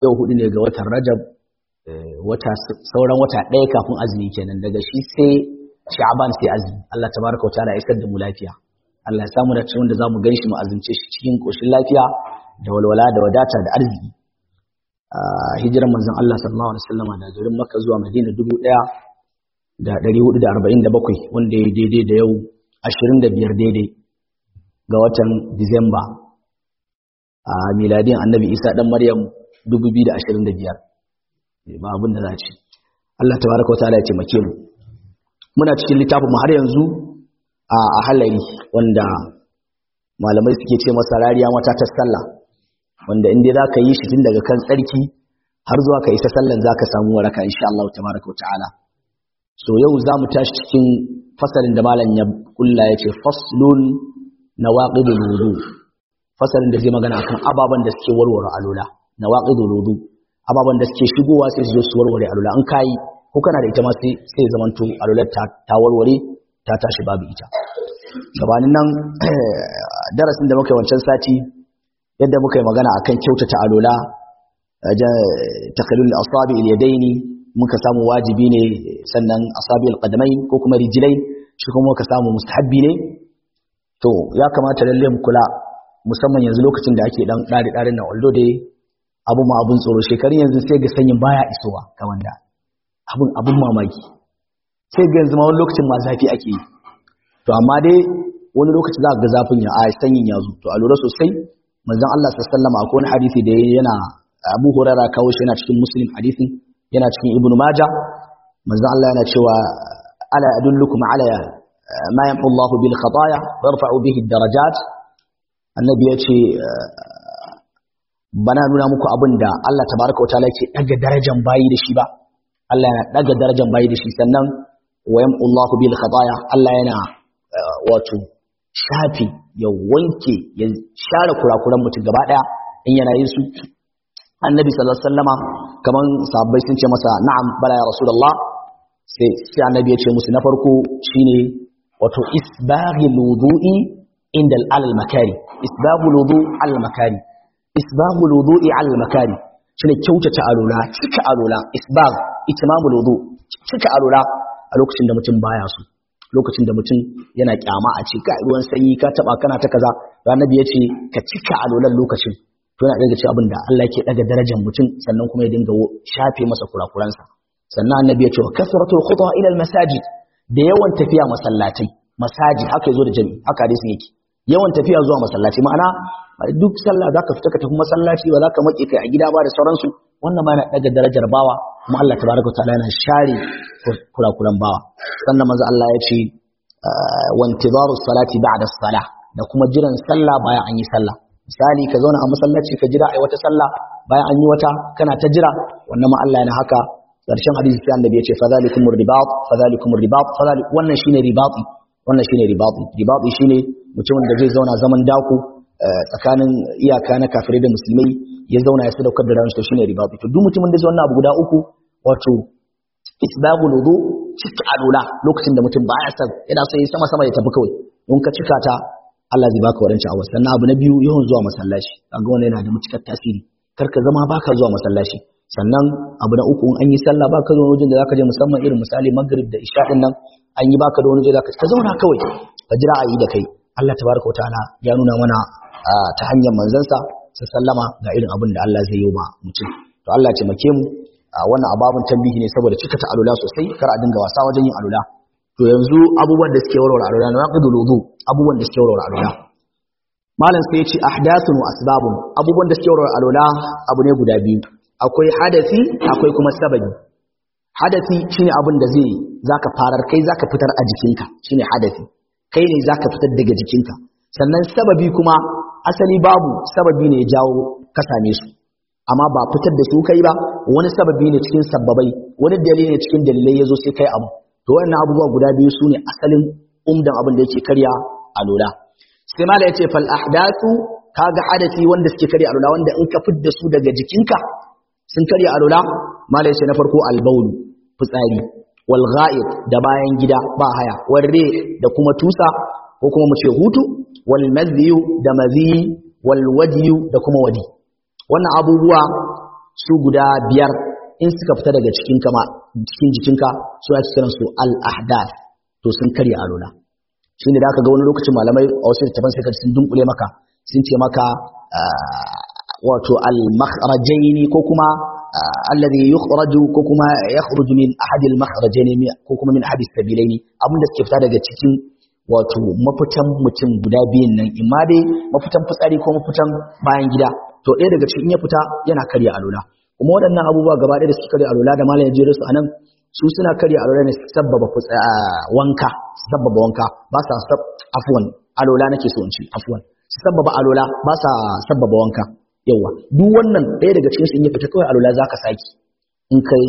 yau hudu ne ga watan rajab wata sauran wata ɗaya kafin azumi kenan daga shi sai sha'aban sai azumi Allah tabaraka wa ta'ala ya isar da mu lafiya Allah ya samu da cikin da zamu gan shi mu azumce shi cikin koshin lafiya da walwala da wadata da arziki hijiran manzon Allah sallallahu alaihi wasallam da garin Makka zuwa Madina dubu ɗaya da ɗari hudu da arba'in da bakwai wanda ya daidai da yau ashirin da biyar daidai ga watan Disamba a miladin annabi Isa ɗan Maryam dubu biyu da ashirin da biyar ba abin da za ci Allah tabaraka wa ta'ala ya taimake mu muna cikin littafin mu har yanzu a halari wanda malamai suke ce masa rariya mata ta sallah wanda inda za ka yi shi tun daga kan tsarki har zuwa ka isa sallan za ka samu waraka insha Allah tabaraka wa ta'ala so yau za mu tashi cikin fasalin da malam ya kulla ya ce faslun nawaqidul wudu fasalin da zai magana akan ababen da suke warware alula nawaqidul wudu ababen da suke shigowa sai su zo su warware alula an kai ko kana da ita ma sai sai zamanto alular ta ta warware ta tashi babu ita gabanin nan darasin da muka yi wancan sati yadda muka yi magana akan kyautata alula takalul asabi al yadaini muka samu wajibi ne sannan asabi al qadamain ko kuma rijlain shi kuma muka samu mustahabbi ne to ya kamata lalle mu kula musamman yanzu lokacin da ake dan dare dare na waldo dai abu ma abun tsoro shekarun yanzu sai ga sanyin baya isowa ga wanda abun abun mamaki sai ga yanzu ma wani lokacin ma zafi ake yi to amma dai wani lokaci za ga zafin ya a sanyin ya zo to a lura sosai manzon Allah sallallahu alaihi wasallam akwai wani hadisi da yana Abu Hurairah kawo shi yana cikin Muslim hadisin yana cikin Ibn Majah manzon Allah yana cewa ala adullukum ala ma yamhu Allahu bil khataya wa yarfa'u bihi ad-darajat annabi ya ce bana nuna muku abin da Allah tabaraka wa ta'ala yake daga darajar bayi da shi ba Allah yana daga darajar bayi da shi sannan wa yamhu Allahu bil khataya Allah yana wato shafi ya wanke ya share kurakuran mutum gaba daya in yana yin su annabi sallallahu alaihi wasallama kaman sahabbai sun ce masa na'am bala ya rasulullah sai sai annabi ya ce musu na farko shine wato isbaghil wudu'i inda al makari isbaghul wudu al makari isbaghul wudu'i al makari shine kyautata alula cika alula isbagh itmamul wudu cika alula a lokacin da mutum baya so lokacin da mutum yana kyama a ce ka ruwan sanyi ka taba kana ta kaza annabi ya ce ka cika alolan lokacin to yana daga cikin abin da Allah yake daga darajar mutum sannan kuma ya dinga shafe masa kurakuransa sannan annabi ya ce kasratul khutwa ila al masajid da yawan tafiya masallatai masajid haka yazo da jami'i haka hadisin yake yawan tafiya zuwa masallaci ma'ana duk sallah zaka fita ka tafi masallaci ba zaka make kai a gida ba da sauransu wannan ma yana daga darajar bawa kuma Allah tabaraka wa ta'ala yana share kurakuran bawa sannan manzo Allah ya ce wa intizaru salati ba'da salah da kuma jiran sallah bayan an yi sallah misali ka zauna a masallaci ka jira ai wata sallah bayan an yi wata kana ta jira wannan ma Allah yana haka karshen hadisi sai annabi ya ce fadhalikumur ribat fadhalikumur ribat fadhalik wannan shine ribati wannan shine ribati ribati shine mutumin da zai zauna zaman dako tsakanin iyaka na kafirai da musulmai ya zauna ya sadaukar da ransa shine ribati to duk mutumin da zai wannan abu guda uku wato isbagul wudu cika alula lokacin da mutum baya san yana so yi sama sama ya tafi kawai in ka cika ta Allah zai baka wadanci a wasu sannan abu na biyu yawan zuwa masallaci kaga wannan yana da matukar tasiri kar ka zama baka zuwa masallaci sannan abu na uku in an yi sallah baka zuwa wajen da zaka je musamman irin misali maghrib da isha din nan an yi baka da wani waje zaka ka zauna kawai ka jira a yi da kai Allah tabaraka wa ta'ala ya nuna mana ta hanyar manzansa sallama ga irin abin da Allah zai yi wa mutum to Allah ya taimake mu wannan ababun tambihi ne saboda cika ta alula sosai kar a dinga wasa wajen yin alula to yanzu abubuwan da suke warware alula na waqidul wudu abubuwan da suke warware alula malam sai ya ce ahdathun wa asbabun abubuwan da suke warware alula abu ne guda biyu akwai hadasi akwai kuma sababi hadasi shine abin da zai zaka farar kai zaka fitar a jikinka shine hadasi kai ne zaka fitar daga jikinka sannan sababi kuma asali babu sababi ne ya jawo ka same su amma ba fitar da su kai ba wani sababi ne cikin sabbabai wani dalili ne cikin dalilai yazo sai kai abu to wannan abubuwa guda biyu sune asalin umdan abin da yake karya alula sai mala yace fal ahdathu kaga hadasi wanda suke karya alula wanda in ka fidda su daga jikinka sun karya alula mala yace na farko albaul fitsari wal gha'id da bayan gida ba haya warre da kuma tusa ko kuma mu ce hutu wal madhiyu da madhi wal wadiyu da kuma wadi wannan abubuwa su guda biyar in suka fita daga cikin kama cikin jikinka su ake kiran su al-ahdath to sun karya alola shine da aka ga wani lokacin malamai a wasu littafan sai ka sun dunkule maka sun ce maka wato al-makhrajaini ko kuma alladhi yukhraju ko kuma yakhruju min ahadi al-makhrajaini ko kuma min ahadi sabilaini abinda suke fita daga cikin wato mafitan mutum guda biyun nan imma dai mafitan fitsari ko mafitan bayan gida to ɗaya daga cikin ya fita yana karya alola kuma waɗannan abubuwa gaba ɗaya da suke karya alola da malam ya jere su anan su suna karya alola ne sabbaba wanka sabbaba wanka ba sa sab afwan alola nake so in ci afwan sabbaba alola ba sa sabbaba wanka yawa duk wannan ɗaya daga cikin su in ya fita kawai alola zaka saki in kai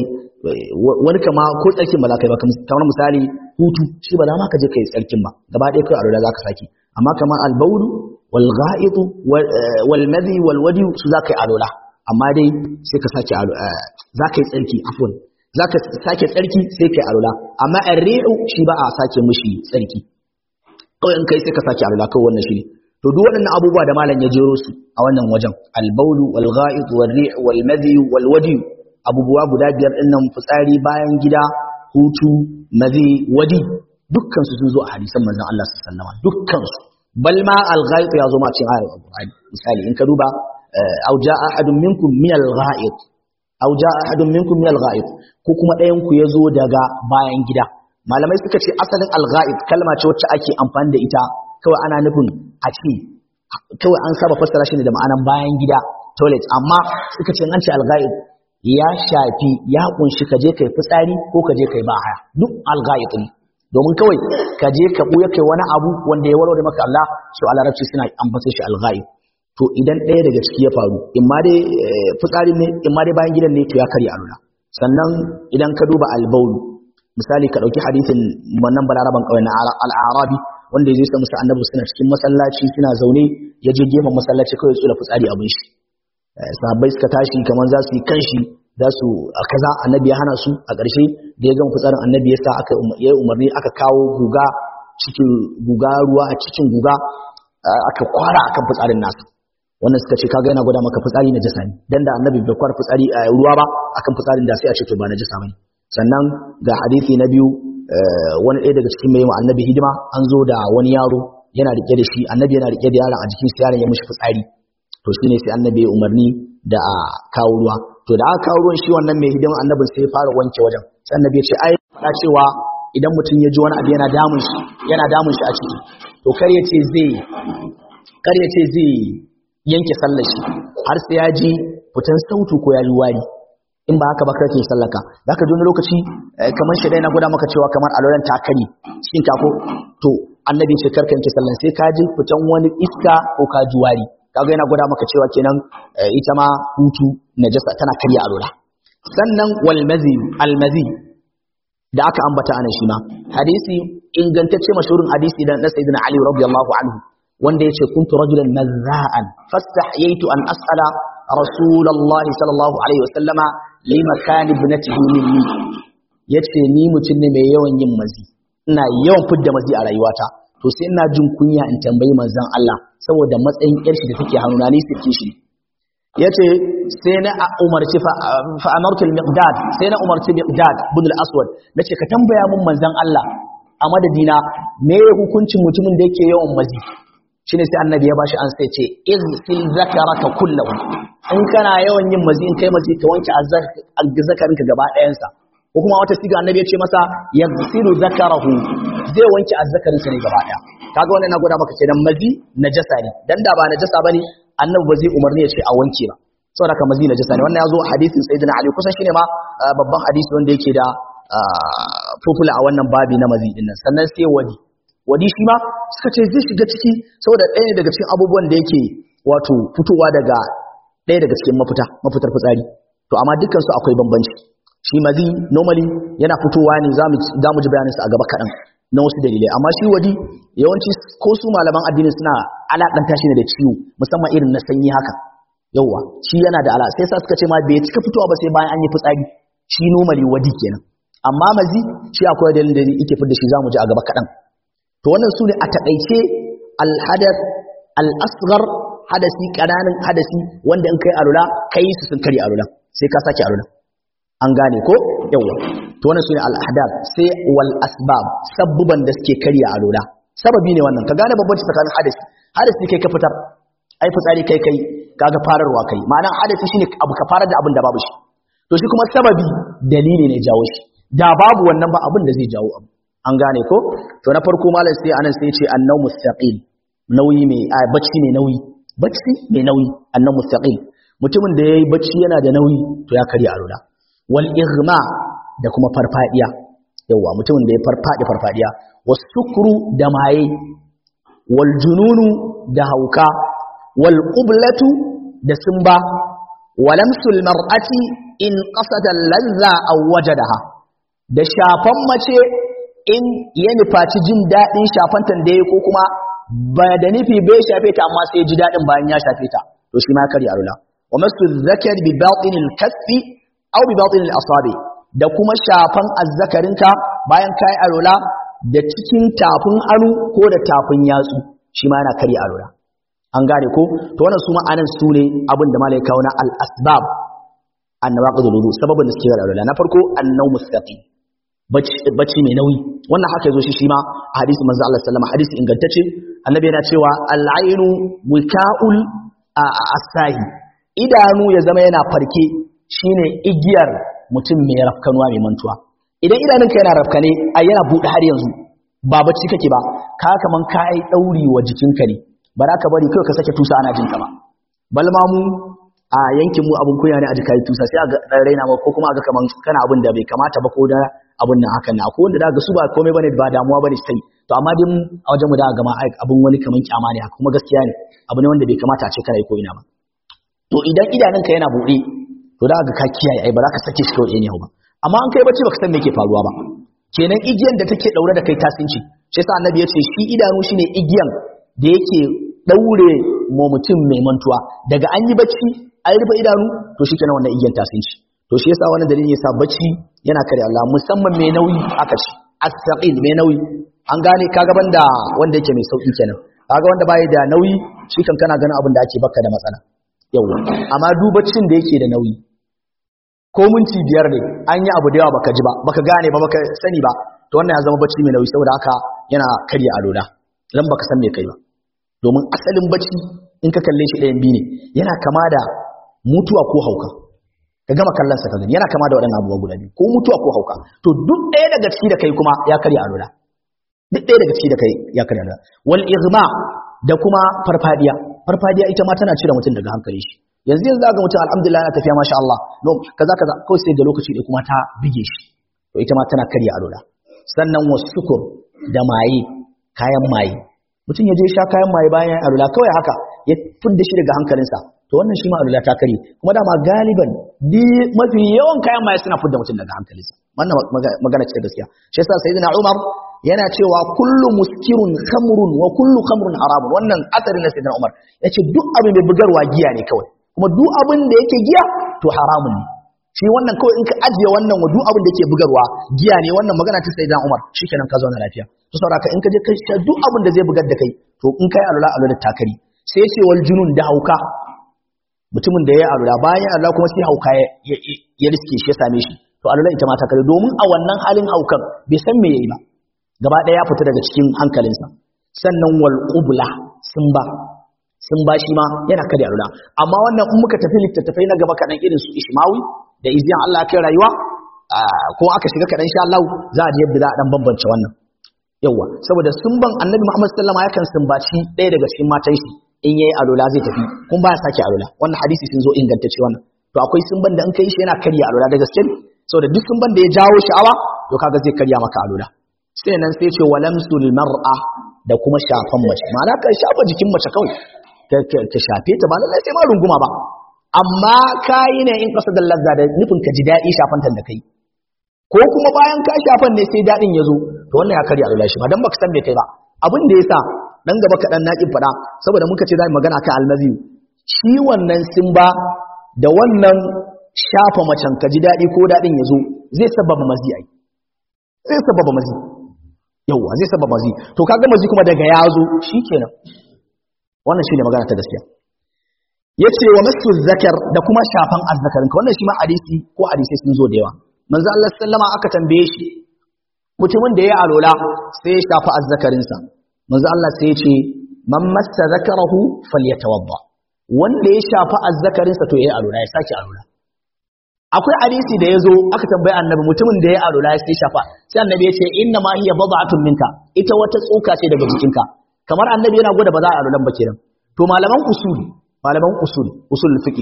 wani kama ko tsarkin ba za ka yi ba kamar misali hutu shi ba za ma ka je kai tsarkin ba gaba ɗaya kawai alola zaka saki amma kamar albaulu wal gha'itu wal madhi wal wadi su za ka yi alola amma dai sai ka sake za ka yi tsarki afwan za ka sake tsarki sai ka yi alola amma arri'u shi ba a sake mishi tsarki kawai in kai sai ka sake alola kawai wannan shi ne to duk waɗannan abubuwa da malam ya jero su a wannan wajen albaulu wal gha'it wal ri' wal madhi wal wadi abubuwa guda biyar din nan fitsari bayan gida hutu madhi wadi dukkan su sun zo a hadisan manzon Allah sallallahu alaihi wasallam dukkan su bal ma al gha'it ya zo ma cikin ayar alqur'ani misali in ka duba aw jaa ahadun minkum min al gha'it aw jaa ahadun minkum min al gha'it ko kuma ɗayan ku ya zo daga bayan gida malamai suka ce asalin al gha'it kalma ce wacce ake amfani da ita kawai ana nufin a ce kawai an saba fassara shi ne da ma'anan bayan gida toilet amma suka ce an ce alga'id ya shafi ya kunshi ka je kai fitsari ko ka je kai bahaya duk alga'id ne domin kawai ka je ka buya kai wani abu wanda ya warware maka Allah su a larabci suna ambata shi alga'id to idan ɗaya daga ciki ya faru in ma dai fitsari ne in ma dai bayan gidan ne to ya karya alula sannan idan ka duba albaulu misali ka ɗauki hadisin wannan balaraban ƙauye na al'arabi wanda ya je sa musu annabi suna cikin masallaci suna zaune ya je gefen masallaci kawai tsula fitsari abin shi sahabbai suka tashi kamar za su yi kanshi za su a kaza annabi ya hana su a ƙarshe da ya gama fitsarin annabi ya sa aka ya umarni aka kawo guga cikin guga ruwa a cikin guga aka kwara akan fitsarin nasa wannan suka ce kaga yana gwada maka fitsari na jasa ne dan da annabi bai kwara fitsari a ruwa ba akan fitsarin da sai a ce to ba na jasa bane sannan ga hadisi na biyu wani ɗaya daga cikin mai annabi hidima an zo da wani yaro yana rike da shi annabi yana rike da yaron a jikin yaron ya mishi fitsari to shine sai annabi ya umarni da a kawo ruwa to da aka kawo ruwan shi wannan mai hidima annabin sai ya fara wanke wajen sai annabi ya ce ai faɗa cewa idan mutum ya ji wani abu yana damun shi yana damun shi a ciki to kar ya ce zai kar ya ce zai yanke sallar shi har sai ya ji fitan sautu ko ya ji wari in ba haka ba kake sallaka zaka ji wani lokaci kamar shi dai na gwada maka cewa kamar alolan takari cikin kako to annabi ce karka yanke sallan sai ka ji fitan wani iska ko ka ji wari kaga yana gwada maka cewa kenan ita ma hutu najasa tana karya alola sannan wal mazi al mazi da aka ambata anan shi ma hadisi ingantacce mashhurin hadisi da na sayyidina ali radiyallahu anhu wanda yace kuntu rajulan mazza'an fastahyaitu an as'ala rasulullahi sallallahu alaihi wasallama limakan ibnatihi minni yace ni mutum ne mai yawan yin mazi ina yawan fidda mazi a rayuwata to sai ina jin kunya in tambayi manzon Allah saboda matsayin yar shi da take hannuna ni sirke shi yace sai na umarci fa amartu al-miqdad sai na umarci miqdad ibn al-aswad nace ka tambaya mun manzon Allah a madadina me hukuncin mutumin da yake yawan mazi shine sai annabi ya bashi an sai ce izfil zakaraka kullahu in kana yawan yin mazi in kai mazi ka wanke azzakarinka gaba ɗayansa ko kuma wata siga annabi ya ce masa yaghsilu zakarahu zai wanke azzakarinsa ne gaba ɗaya kaga wannan na gwada maka kenan mazi najasa ne dan da ba najasa bane annabi ba zai umarni ya ce a wanke ba saboda ka mazi najasa ne wannan ya zo hadisin sayyidina ali kusan shine ma babban hadisi wanda yake da fufula a wannan babi na mazi din nan sannan sai wadi wadi shi ma suka ce zai shiga ciki saboda ɗaya ne daga cikin abubuwan da yake wato fitowa daga ɗaya daga cikin mafita mafitar fitsari to amma dukkan su akwai bambanci shi mazi normally yana fitowa ne za mu ji bayaninsa a gaba kaɗan na wasu dalilai amma shi wadi yawanci ko su malaman addini suna alaƙanta shi ne da ciwo musamman irin na sanyi haka yauwa shi yana da ala sai sa suka ce ma bai cika fitowa ba sai bayan an yi fitsari shi normally wadi kenan amma mazi shi akwai dalilin da yake fitar da shi za mu ji a gaba kaɗan to wannan su ne a taƙaice alhadar al'asgar hadasi kananan hadasi wanda in kai alula kai su sun kare alula sai ka sake alula an gane ko yawa to wannan sune al ahdath sai wal asbab sabbuban da suke karya alula sababi ne wannan ka gane babbanci tsakanin hadasi hadasi kai ka fitar ai fitsari kai kai kaga fararwa kai ma'ana hadasi shine abu ka farar da abin da babu shi to shi kuma sababi dalili ne jawo shi da babu wannan ba abin da zai jawo abu an gane ko to na farko malam sai anan sai ce annau mustaqil nauyi mai a bacci mai nauyi bacci mai nauyi annau mustaqil mutumin da yayi bacci yana da nauyi to ya karya alula wal ighma da kuma farfadiya yawa mutumin da ya farfadi farfadiya wasukru da maye wal jununu da hauka wal qublatu da sumba walamsul mar'ati in qasada lazza aw wajadaha da shafan mace in ya nufaci jin daɗin shafantan da ya ko kuma ba da nufi bai shafe ta amma sai ji daɗin bayan ya shafe ta to shi ma kari alula wa masu zakar bi batinil kasfi aw bi batinil asabi da kuma shafan azzakarinka bayan kai alula da cikin tafin anu ko da tafin yatsu shi ma yana kari alula an gane ko to wannan su ma'anan su ne abin da malai kawo na al asbab annawaqidul wudu sababin da suke da alula na farko annau mustaqim bacci mai nauyi wannan haka yazo shi shi ma a hadisi manzo Allah sallama hadisi ingantacce annabi yana cewa al-ainu wika'ul asahi idanu ya zama yana farke shine igiyar mutum mai rafkanuwa mai mantuwa idan idanunka yana rafkane ai yana bude har yanzu ba bacci kake ba ka kaman kai dauri wa jikinka ne ba za ka bari kai ka sake tusa ana jinka ba balma mu a yankin mu abun kunya ne a jikai tusa sai a ga raina ma ko kuma a ga kaman kana abin da bai kamata ba ko da abun nan hakan na akwai wanda daga su ba komai bane ba damuwa bane sai to amma dai a wajen mu da ga ma abun wani kaman kyama ne kuma gaskiya ne abu ne wanda bai kamata a ce kana yi ko ina ba to idan idanunka yana buɗe to da ga ka kiyaye ai ba za ka sake shi kawai ne ba amma an kai bacci baka san me yake faruwa ba kenan igiyan da take daure da kai tasinci shi yasa annabi ya ce shi idanu shine igiyan da yake daure mu mutum mai mantuwa daga an yi bacci an rufe idanu to shi kenan wannan igiyan tasinci to shi yasa wannan dalilin yasa bacci yana kare Allah musamman mai nauyi aka ci as-saqil mai nauyi an gane kaga banda wanda yake mai sauki kenan kaga wanda bai da nauyi shi kan kana ganin abin da ake baka da matsala yawa amma dubacin da yake da nauyi ko minti biyar ne an yi abu da yawa baka ji ba baka gane ba baka sani ba to wannan ya zama bacci mai nauyi saboda haka yana karya alola dan baka san me kai ba domin asalin bacci in ka kalle shi ɗayan biyu ne yana kama da mutuwa ko hauka ka gama kallon sa ka gani yana kama da waɗannan abubuwa guda biyu ko mutuwa ko hauka to duk ɗaya daga ciki da kai kuma ya karya alola duk ɗaya daga ciki da kai ya karya alola wal igma da kuma farfadiya farfadiya ita ma tana cire mutum daga hankali shi yanzu yanzu ga mutum alhamdulillah yana tafiya masha Allah no kaza kaza kawai sai da lokaci da kuma ta bige shi to ita ma tana karya alola sannan wasukur da maye kayan maye mutum ya je sha kayan maye bayan alola kawai haka ya fidda shi daga hankalinsa to wannan shi ma alola ta kare kuma dama galiban di mafi yawan kayan maye suna fidda mutum daga hankalinsa wannan magana ce gaskiya shi yasa sayyidina Umar yana cewa kullu muskirun khamrun wa kullu khamrun haramun wannan asarin na sayyidina Umar yace duk abin mai bugarwa giya ne kawai kuma duk abin da yake giya to haramun ne shi wannan kawai in ka ajiye wannan wa duk abin da yake bugarwa giya ne wannan magana ta sayyidina Umar shikenan ka zauna lafiya to saboda in ka je kai sha duk abin da zai bugar da kai to in kai alula alula takari sai ce wal junun da hauka mutumin da ya alula bayan Allah kuma sai hauka ya riske shi ya same shi to alula ita ma takari domin a wannan halin haukan bai san me yayi ba gaba ɗaya ya fita daga cikin hankalinsa sannan wal qubla sun ba sun ba shi ma yana kada alula amma wannan in muka tafi littattafai na gaba kaɗan irin su ishmawi da izyan Allah kai rayuwa ko aka shiga kaɗan sha Allah za a ji yadda za a ɗan bambance wannan yawa saboda sun ban annabi Muhammad sallama yakan sumbaci ɗaya daga cikin matan shi in yayi alula zai tafi kun ba ya sake alula wannan hadisi sun zo ingantacce wannan to akwai sun ban da in kai shi yana karya alula da gaske saboda duk sun ban da ya jawo sha'awa to kaga zai karya maka alula sai nan sai ce walamsul mar'a da kuma shafan mace ma'ana ka shafa jikin mace kawai ka shafe ta ba lallai sai ma runguma ba amma kayi ne in kasa da lazza da nufin ka ji daɗi shafantan da kai ko kuma bayan ka shafan ne sai daɗin ya zo to wannan ya karya alula shi ba dan baka san me kai ba abin da yasa dan gaba kaɗan na faɗa saboda muka ce za mu magana kan almaziyu shi wannan simba da wannan shafa macen ka ji daɗi ko daɗin ya zo zai sababa mazi ai zai sababa mazi yauwa zai sababa mazi to kaga mazi kuma daga ya zo shikenan wannan shine magana ta gaskiya yace wa masu zakar da kuma shafan azzakarin ka wannan shi ma hadisi ko hadisi sun zo da yawa manzo Allah sallama aka tambaye shi mutumin da ya alola sai ya shafa azzakarin sa manzo Allah sai ya ce man massa zakarahu falyatawadda wanda ya shafa azzakarin sa to yayi alola ya sake alola akwai hadisi da yazo aka tambaye annabi mutumin da ya alola ya sai shafa sai annabi ya ce inna ma hiya bad'atun minka ita wata tsoka ce daga jikinka kamar annabi yana gwada ba za a alolan ba kenan to malaman usuli malaman usul usul fiqi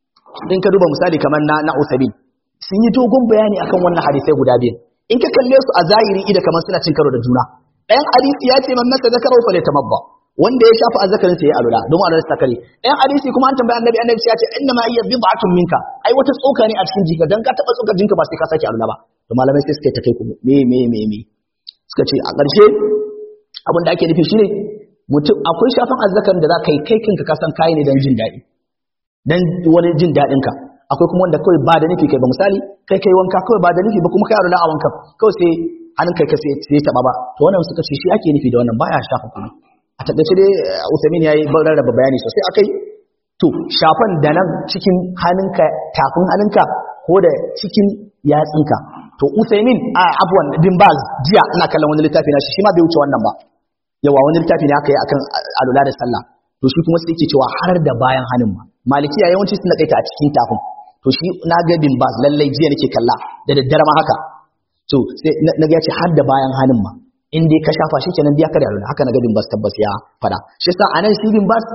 in ka duba misali kamar na na Uthaymeen sun yi dogon bayani akan wannan hadisai guda biyu in ka kalle su a zahiri ida kamar suna cin karo da juna ɗayan hadisi ya ce man masa zakara fa tamabba wanda ya shafa azzakarin sa ya alula don alula ta kare ɗayan hadisi kuma an tambaya annabi annabi ya ce inna ma hiya bid'atun minka ai wata tsoka ne a cikin jika dan ka taba tsokar jinka ba sai ka sake alula ba to malamai sai suka ta kai ku me me me me suka ce a ƙarshe abin da ake nufi shine mutum akwai shafan azzakarin da za ka yi kai kanka kasan kayi ne don jin daɗi don wani jin daɗin ka akwai kuma wanda kawai ba da nufi kai ba misali kai kai wanka kawai ba da nufi ba kuma kai arula a wanka kawai sai hannun kai ka sai taɓa ba to wannan suka ce shi ake nufi da wannan baya shafa kuma a taƙaice dai Usaimin yayi rarraba bayani sosai akai to shafan da nan cikin hannunka tafin hannunka ko da cikin yatsinka to Usaimin a abuwan bin baz jiya ina kallon wani littafi na shi shi ma bai wuce wannan ba yawa wani littafi ne aka yi akan alula da sallah to shi kuma sai yake cewa har da bayan hannun ma malikiya yawanci suna kaita a cikin tafin to shi na ga bin baz lallai jiya nake kalla da daddare ma haka to sai na ga yace har da bayan hannun ma in dai ka shafa shi kenan biya ka da alula haka na ga bin baz tabbas ya fada shi yasa anan shi bin baz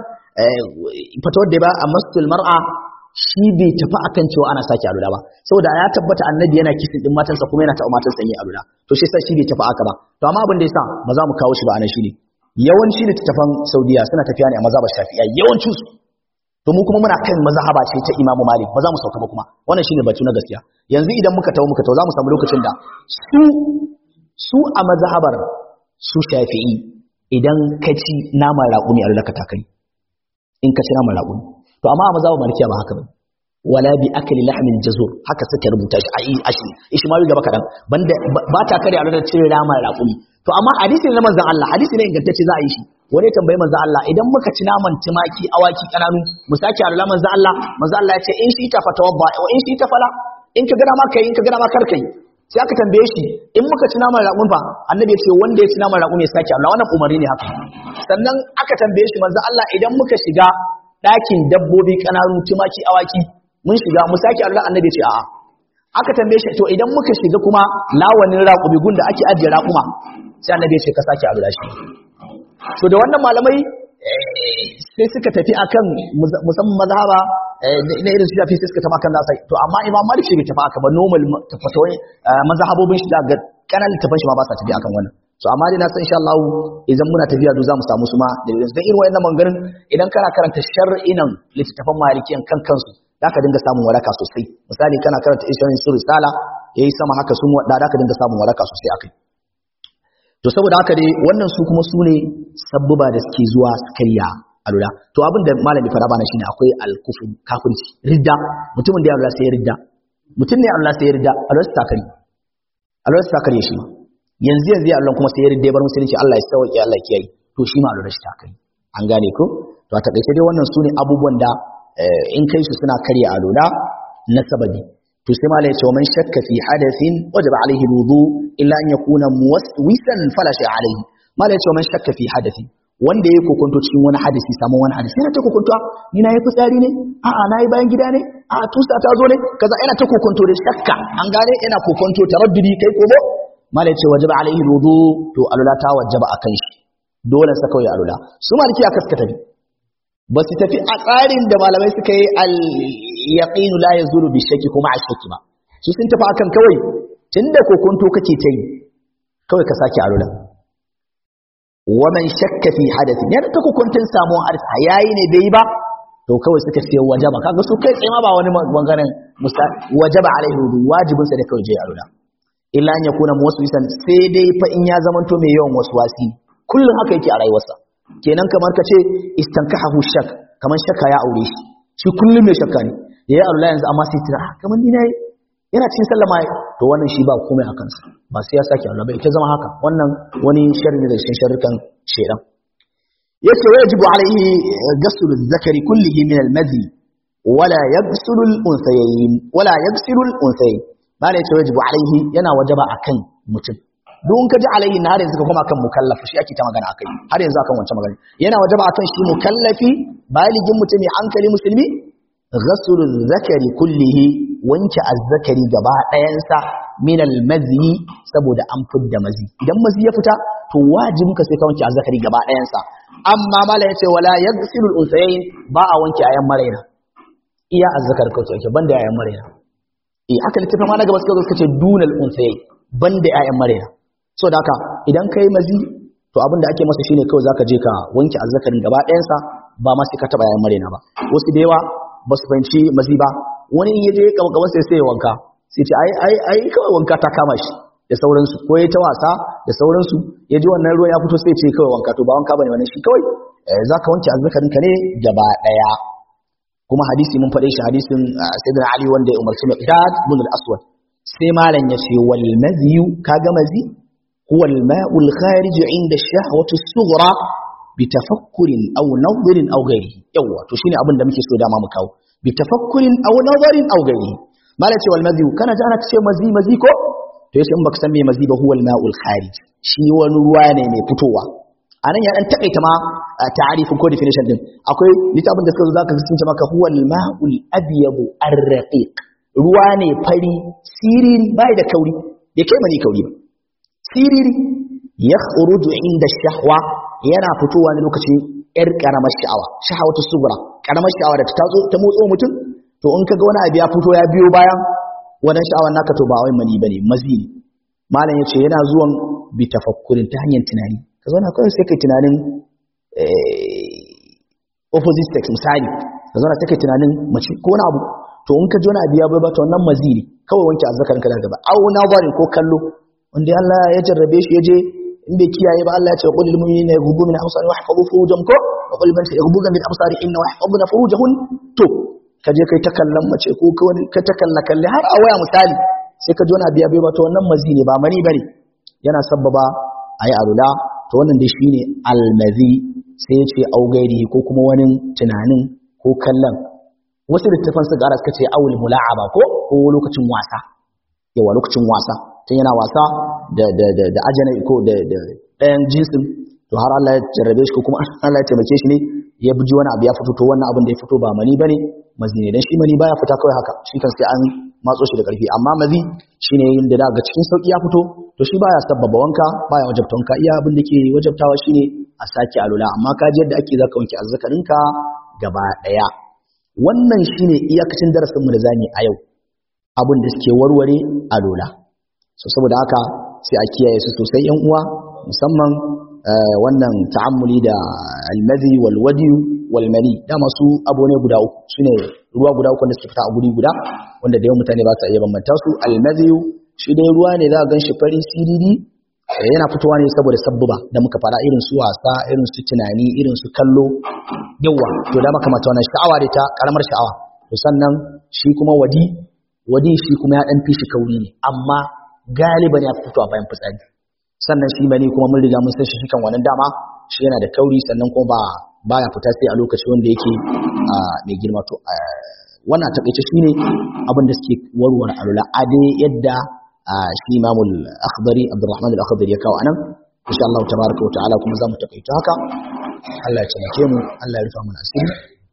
fatawar da ba a masjidil mar'a shi bai tafi akan cewa ana sake alula ba saboda ya tabbata annabi yana kisin din matansa kuma yana taɓa matansa yin alula to shi yasa shi bai tafi aka ba to amma abin da yasa ba za mu kawo shi ba anan shine yawanci littattafan Saudiya suna tafiya ne a mazhabar Shafi'a yawancin su to mu kuma muna kan mazhaba ce ta Imam Malik ba za mu sauka ba kuma wannan shine batu na gaskiya yanzu idan muka tawo muka tawo za mu samu lokacin da su su a mazhabar su Shafi'i idan ka ci naman raƙumi a lulaka takai in ka ci naman raƙumi to amma a mazhabar Malikiya ba haka ba wala bi akli lahmin jazur haka suka rubuta shi a ashi ishmawi gaba kadan banda ba ta kare a da cire naman raƙumi to amma hadisi na manzon Allah hadisi ne ingantacce za a yi shi wani tambayi manzon Allah idan muka ci naman tumaki awaki kananu mu sake alula manzon Allah manzon Allah ya ce in shi ta fatawadda wa in shi ta fala in ka gana ma kai in ka gana ma kar kai sai aka tambaye shi in muka ci naman raƙumi fa annabi ya ce wanda ya ci naman raƙumi ya sake alula wannan umarni ne haka sannan aka tambaye shi manzon Allah idan muka shiga ɗakin dabbobi kananu tumaki awaki mun shiga mu sake Allah annabi ce a'a aka tambaye shi to idan muka shiga kuma lawanin raƙumi gunda ake ajiye raƙuma sai annabi ce ka sake alula shi to da wannan malamai sai suka tafi akan musamman mazhaba na irin shafi sai suka tafi akan nasa to amma imam malik shi bai tafi aka ba normal tafatawai mazhabobin shi ga kanan littafin shi ma ba sa tafi akan wannan so amma dai na san insha Allah idan muna tafiya do zamu samu su ma da irin dan irin wayannan mangarin idan kana karanta shar'inan littafin malikiyan kan kansu da ka dinga samun waraka sosai misali kana karanta ishirin su risala yayi sama haka sun wadda da ka dinga samun waraka sosai akai to saboda haka dai wannan su kuma su ne sabbuba da suke zuwa su karya alula to abin da malami fara bana shine akwai alkufu kafirci ridda mutumin da ya Allah sai ya ridda mutum ne Allah sai ya ridda alwala ta kare alwala ta kare shi yanzu yanzu Allah kuma sai ya ridda bar musulunci Allah ya sauke Allah ya kiyaye to shi ma alwala ta kare an gane ko to a takaice dai wannan su ne abubuwan da in kai su suna karya alula na sababi to sai malai ce man shakka fi hadathin wajaba alaihi wudu illa an yakuna muwaswisan fala shay alaihi malai ce man shakka fi hadathin wanda yake kokonto cikin wani hadisi samun wani hadisi yana ta kokonto ni na yi fitsari ne a'a na yi bayan gida ne a'a tusa ta zo ne kaza yana ta kokonto da shakka an gane yana kokonto taraddudi kai ko bo malai ce wajaba alaihi wudu to alula ta wajaba akan shi dole sa kawai alula su maliki aka suka tafi ba su tafi a tsarin da malamai suka yi al-yaqinu la yazulu bi shakki kuma a shakki ba su sun tafi akan kawai tunda kokonto kake ta yi kawai ka sake alula wa man shakka fi hadathi ne da ta kokonton samuwar hadisi yayi ne bai ba to kawai suka ce wajaba kaga su kai tsaye ma ba wani bangaren wajaba alaihi wudu wajibin sa da kawai je alula illa an yakuna muwaswisan sai dai fa in ya zamanto mai yawan waswasi kullum haka yake a rayuwarsa kenan kamar ka ce istankahu shak kamar shakka ya aure shi shi kullum mai shakka ne yayi Allah yanzu amma sai tira kamar ni nayi yana cikin sallama to wannan shi ba komai a kansa ba sai ya sake Allah ba ita zama haka wannan wani sharri ne da cikin sharrukan shedan yace wajibu alaihi ghusl zakari kullihi min al-madhi wala yaghsilu al-unsayayn wala yaghsilu al-unsayayn bala yace wajibu alaihi yana wajaba akan mutum don ka ji alaihi na har yanzu ka koma kan mukallafi shi ake ta magana akai har yanzu akan wancan magana yana wajaba akan shi mukallafi baligin mutum mai hankali musulmi ghaslu zakari kullihi wanke azzakari gaba ɗayansa min almazi saboda an fidda mazi idan mazi ya fita to wajibin ka sai ka wanke azzakari gaba ɗayansa amma mala yace wala yaghsilu al-unsayayn ba a wanke ayan maraina iya azzakar ka wanke banda ayan maraina eh haka littafin ma na gaba suka zo suka ce dunal unsayayn banda ayan maraina so da haka idan kai mazi to abin da ake masa shine kawai zaka je ka wanke azzakarin gaba ɗayansa ba ma sai ka taba ayan maraina ba wasu da yawa ba su fahimci mazi ba wani in yaje kama gaban sai sai wanka sai ce ai ai ai kawai wanka ta kama shi da sauransu ko ya ta wasa da sauransu ya ji wannan ruwan ya fito sai ce kawai wanka to ba wanka bane wannan shi kawai zaka wanke azzakarin ka ne gaba daya kuma hadisi mun faɗe shi hadisin sayyidina ali wanda ya umarci miqdad ibn al-aswad sai malam ya ce wal maziyu kaga mazi huwa al-ma'u al-kharij 'inda ash-shahwati as-sughra bitafakkurin aw nadhirin aw ghairihi yawa to shine abin da muke so dama mu kawo bitafakkurin aw nadhirin aw ghairihi mala ce wal mazi kana ji ana ce mazi mazi ko to yace in baka san me mazi ba huwa al ma'ul kharij shi wani ruwa ne mai fitowa anan ya dan takaita ma ta'arifin ko definition din akwai littafin da suka zo zaka sun ce maka huwa al ma'ul abyadu ar-raqiq ruwa ne fari siriri bai da kauri bai kai mani kauri ba siriri yakhruju inda shahwa yana fitowa ne lokacin yar karamar sha'awa shahawatu sugura karamar sha'awa da ta zo ta motso mutum to in kaga wani abu ya fito ya biyo bayan wannan sha'awar naka to ba wai mani bane mazi ne malam yace yana zuwan bi tafakkurin ta hanyar tunani ka zauna kawai sai kai tunanin opposite sex misali ka zauna sai kai tunanin mace ko wani abu to in ka ji wani abu ya bai ba to wannan mazi ne kawai wanke azzakarin ka da gaba au nazarin ko kallo wanda Allah ya jarrabe shi ya je in bai kiyaye ba Allah ya ce qul lil mu'minina yaghuddu min absarihim wa yahfazu furujahum ko wa qul man yaghuddu min absarihim wa yahfazuna furujahum to ka je kai ta kallon mace ko ka wani ka ta kalla kalle har a waya misali sai ka ji wani abu ya bai ba to wannan mazi ne ba mani bane yana sabbaba ayi alula to wannan dai shine almazi sai ya ce au gairi ko kuma wani tunanin ko kallon wasu littafan su gara suka ce awul mula'aba ko ko lokacin wasa yawa lokacin wasa tun yana wasa da da da da ajana ko da da ɗayan jinsin to har Allah ya jarrabe shi ko kuma Allah ya taimake shi ne ya buji wani abu ya fito to wannan abin da ya fito ba mani bane mazi ne dan shi mani baya fita kawai haka shi kan sai an matso shi da ƙarfi amma mazi shine yin da daga cikin sauki ya fito to shi baya sabbaba wanka baya wajabta wanka iya abin da ke wajabtawa shine a sake alula amma ka ji yadda ake zaka wanke azzakarinka gaba daya wannan shine iyakacin darasin mu da zamu a yau abin da suke warware alula so saboda haka sai a kiyaye su sosai yan uwa musamman wannan ta'ammuli da almadhi wal wadi wal mani dama su abu ne guda uku sune ruwa guda uku da suke fita a guri guda wanda da yawan mutane ba su iya bambanta su almadhi shi dai ruwa ne za a gan shi fari siriri yana fitowa ne saboda sabbuba da muka fara irin su wasa irin su tunani irin su kallo yawa to da maka mata wannan sha'awa da ta karamar sha'awa to sannan shi kuma wadi wadi shi kuma ya dan fi shi kauri ne amma galiban ya fito a bayan fitsari sannan shi bane kuma mun riga mun san shi kan wannan dama shi yana da kauri sannan kuma ba baya fita sai a lokaci wanda yake mai girma to wannan takaice shine abin da suke warware alula ade yadda shi imamul akhdari abdurrahman al-akhdari ya kawo anan insha Allah tabaraka wa ta'ala kuma zamu takaita haka Allah ya taimake mu Allah ya rufa mana asiri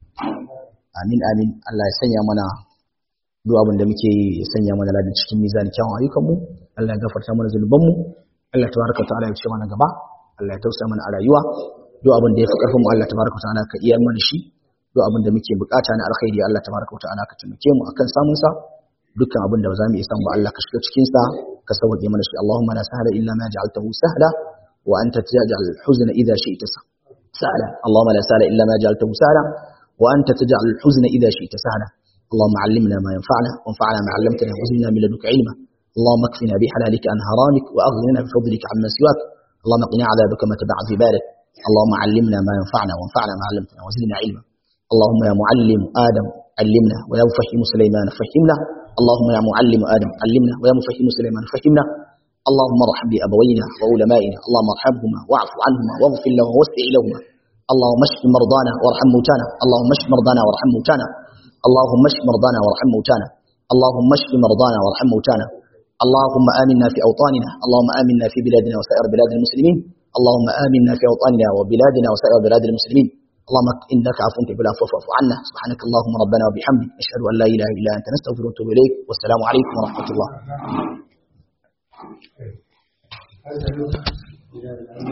amin amin Allah ya sanya mana duk abin da muke yi ya sanya mana ladan cikin mizanin kyawun ayyukan mu Allah ya gafarta mana zunuban mu Allah tabaraka wa ta'ala ya ce mana gaba Allah ya tausaya mana a rayuwa duk abin da ya fi karfin mu Allah tabaraka wa ta'ala ka iyar mana shi duk abin da muke bukata na alkhairi Allah tabaraka wa ta'ala ka taimake mu akan samun sa dukkan abin da ba za mu iya samu ba Allah ka shiga cikin sa ka sauke mana shi Allahumma la sahla illa ma ja'altahu sahla wa anta taj'al al-huzna idha shi'ta sahla Allahumma la sahla illa ma ja'altahu sahla wa anta taj'al al-huzna idha shi'ta sahla اللهم علمنا ما ينفعنا وانفعنا ما علمتنا وزدنا من لدنك علما اللهم اكفنا بحلالك عن حرامك واغننا بفضلك عما سواك اللهم قنا عذابك ما تبع عبادك اللهم علمنا ما ينفعنا وانفعنا ما علمتنا وزدنا علما اللهم يا معلم ادم علمنا ويا مفهم سليمان فهمنا اللهم يا معلم ادم علمنا ويا مفهم سليمان فهمنا اللهم ارحم بابوينا وعلمائنا اللهم ارحمهما واعف عنهما واغفر لهما واسع لهما اللهم اشف مرضانا وارحم موتانا اللهم اشف مرضانا وارحم موتانا اللهم اشف مرضانا وارحم موتانا اللهم اشف مرضانا وارحم موتانا اللهم آمنا في أوطاننا اللهم آمنا في بلادنا وسائر بلاد المسلمين اللهم آمنا في أوطاننا وبلادنا وسائر بلاد المسلمين اللهم إنك عفو تحب العفو فاعف عنا سبحانك اللهم ربنا وبحمدك نشهد أن لا إله إلا أنت نستغفرك ونتوب إليك والسلام عليكم ورحمة الله